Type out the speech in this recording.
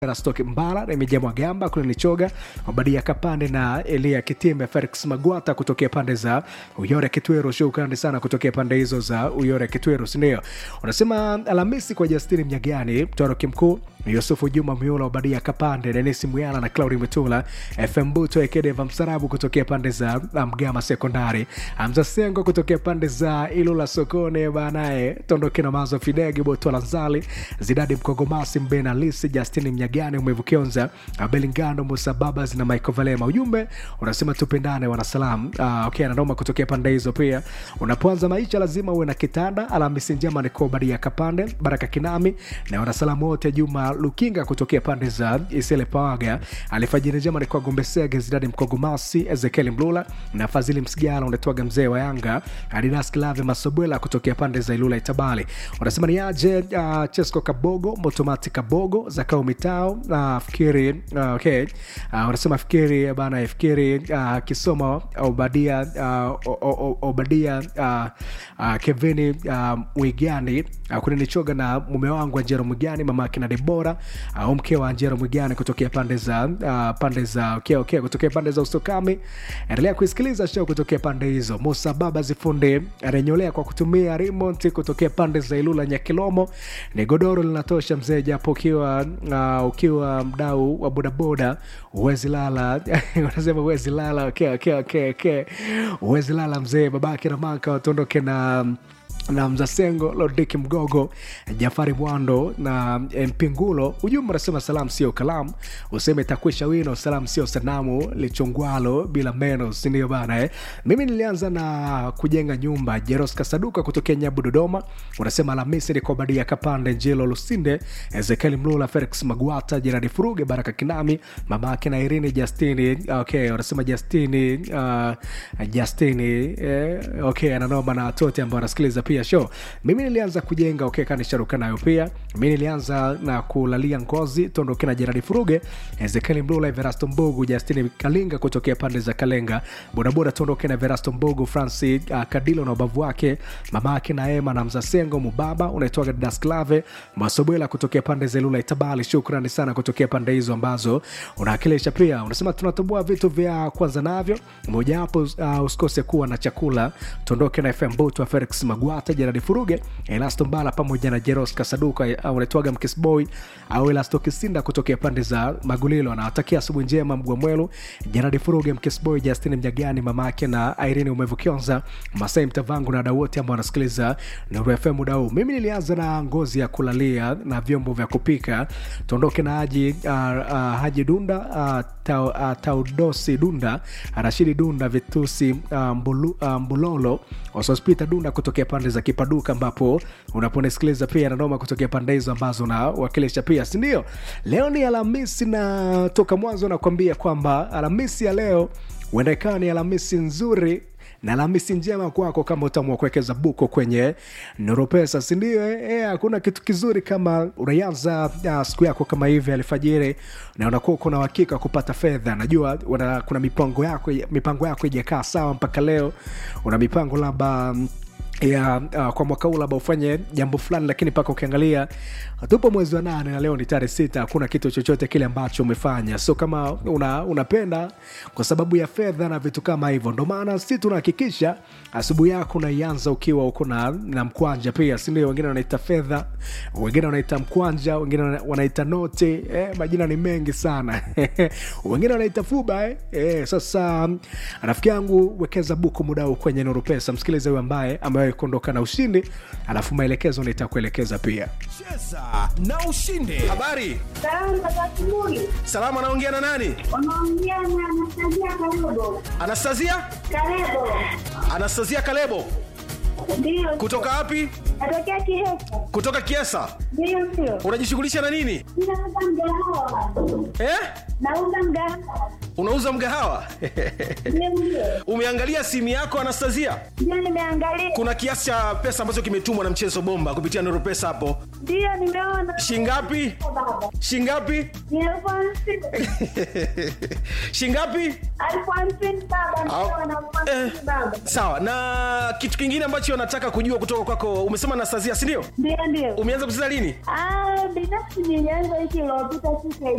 Rastoki Mbala, Remija Mwagamba, kule Nichoga, Obadia Kapande na Elia Kitimbe, Felix Magwata kutokea pande za Uyore Kitwero. Shukrani sana kutokea pande hizo za Uyore Kitwero, sindio? Unasema Alhamisi kwa Justini Mnyagani, mtoroki mkuu Yusufu Juma Miula, Obadia Kapande, Denisi Muyala na Claudi Mitula, FM Buto Ekedeva Msarabu kutokea pande za Mgama Sekondari, Hamza Sengo kutokea pande za Ilula Sokone banaye, Tondoke na Mazo Fidegi, Botola Nzali, Zidadi Mkogomasi, Mbena Lisi, Justini Mnyagani, Umevukionza, Belingando, Musa Babas na Michael Valema. Ujumbe unasema tupendane, wanasalam. Uh, okay, anadoma kutokea pande hizo pia. Unapoanza maisha lazima uwe na kitanda. Alhamisi njema ni kwa Obadia Kapande, Baraka Kinami na wanasalamu wote, Juma Lukinga kutokea pande za Isele Pawaga, alifajiri njema ni kwa Gombesege, Zidadi Mkogomasi, Ezekiel Mlula na Fadhili Msigala, unatoaga mzee wa Yanga, Adidas Klave Masobwela kutokea pande za Ilula Itabali. Unasema ni aje uh, Chesco Kabogo, Motomati Kabogo, Zakao Mitao, uh, fikiri uh, okay. Uh, unasema fikiri bana, fikiri uh, Kisoma Obadia uh, Obadia uh, uh, Kevini uh, Mwigani uh, kuninichoga na mume wangu Anjero Mwigani, mama akina Debora au uh, mke wa Anjero Mwigani kutokea pande za uh, pande za okay, okay, kutokea pande za Usokami. Endelea kuisikiliza show kutokea pande hizo. Musa Baba Zifunde arenyolea kwa kutumia remote kutokea pande za Ilula Nyakilomo. Ni godoro linatosha mzee, japo ukiwa uh, ukiwa mdau wa bodaboda uwezi lala wanasema uwezi lala. Okay, okay, okay, okay. Uwezi lala mzee, babake na maka watondoke na na Mzasengo Lodiki Mgogo, Jafari Mwando na Mpingulo. Ujumbe unasema salamu sio kalamu, useme takwisha wino, salamu sio sanamu lichongwalo bila meno, sindio bana eh? Mimi nilianza na kujenga nyumba. Jeros Kasaduka kutokea Nyabu, Dodoma, unasema Alhamisi ni Kobadia Kapande, Njelo Lusinde, Ezekiel Mlula, Felix Magwata, Jeradi Furuge, Baraka Kinami, mama yake na Irini Justini. Okay, unasema Justini, uh, Justini eh, okay, ananoma na watote ambao wanasikiliza pia show. Mimi nilianza kujenga okay, kanisharuka nayo pia. Mimi nilianza na kulalia ngozi tondoke na Jeradi Furuge, Ezekiel Mlula, Everasto Mbogu, Justini Kalinga kutokea pande za Kalenga, bodaboda tondoke na Everasto Mbogu, Francis uh, Kadilo na ubavu wake, mama yake na Ema na Mzasengo Mubaba, unaitwa Das Clave Masobwela kutokea pande za Lula Itabali. Shukrani sana kutokea pande hizo ambazo unawakilisha pia. Unasema tunatoboa vitu vya kwanza navyo, mojawapo uh, usikose kuwa na chakula. Tondoke na FM Boto wa Felix Magwata, Jeradi Furuge, Elasto Mbala pamoja na Jeros Kasaduka au unaitwaga Mkisboy au Elasto Kisinda kutokea pande za Magulilo. Anawatakia asubuhi njema Mgwa Mwelu, Jeradi Furuge, Mkisboy, Justin Mjagani, mama yake na Irene Umevukionza, Masai Mtavangu na wadau wote ambao wanasikiliza Nuru FM muda huu. Mimi nilianza na ngozi ya kulalia na vyombo vya kupika. Tuondoke na Haji, uh, uh, Haji Dunda uh, ta, uh, Taudosi Dunda, Rashidi Dunda, Vitusi uh, mbulu, uh, Mbulolo, Osospita Dunda kutokea pande za Kipaduka, ambapo unaponisikiliza pia nanoma kutokea pande hizo ambazo nawakilisha pia, sindio? Leo ni Alhamisi na toka mwanzo nakwambia kwamba Alhamisi ya leo huenda ikawa ni Alhamisi nzuri na Alhamisi njema kwako kama utaamua kuwekeza buko kwenye Nuru Pesa, si ndio? Eh, hakuna kitu kizuri kama unaanza uh, siku yako kama hivi alfajiri na unakuwa uko na uhakika kupata fedha. Najua una, kuna mipango yako mipango yako ijakaa sawa mpaka leo, una mipango labda ya uh, kwa mwaka huu labda ufanye jambo fulani, lakini mpaka ukiangalia tupo mwezi wa nane na leo ni tarehe sita, hakuna kitu chochote kile ambacho umefanya. So kama una, unapenda kwa sababu ya fedha na vitu kama hivyo, ndo maana si tunahakikisha asubuhi yako unaianza ukiwa uko na, na mkwanja pia, si ndio? Wengine wanaita fedha, wengine wanaita mkwanja, wengine wanaita noti eh, majina ni mengi sana wengine wanaita fuba eh. Eh, sasa rafiki yangu, wekeza buku muda huu kwenye Nuru Pesa, msikilize huyu ambaye ambaye kuondoka na ushindi, alafu maelekezo nitakuelekeza pia. Cheza na ushinde. Habari Salama za asubuhi. salama, anaongea na nani? Unaongea na Anastasia Kalebo. Anastasia, Kalebo. Anastasia Kalebo Ndio. kutoka wapi? Natokea Kihesa. Kutoka Kiesa. Ndio sio. Unajishughulisha na nini Ninauza mgahawa. eh? Nauza mgahawa. Unauza mgahawa Ndio ndio. umeangalia simu yako Anastasia? Ndio nimeangalia. Kuna kiasi cha pesa ambacho kimetumwa na mchezo bomba kupitia Nuru Pesa hapo, Ndiyo, nimeona. shingapi Baba. shingapi Ni elfu hamsini. shingapi Elfu hamsini baba. Au- Nimeona elfu hamsini baba. sawa na kitu kingine ambacho nataka kujua kutoka kwako umesema nastasia sindio Ndiyo, ndiyo. umeanza kucheza lini Ah, binafsi nilianza wiki iliyopita siku ya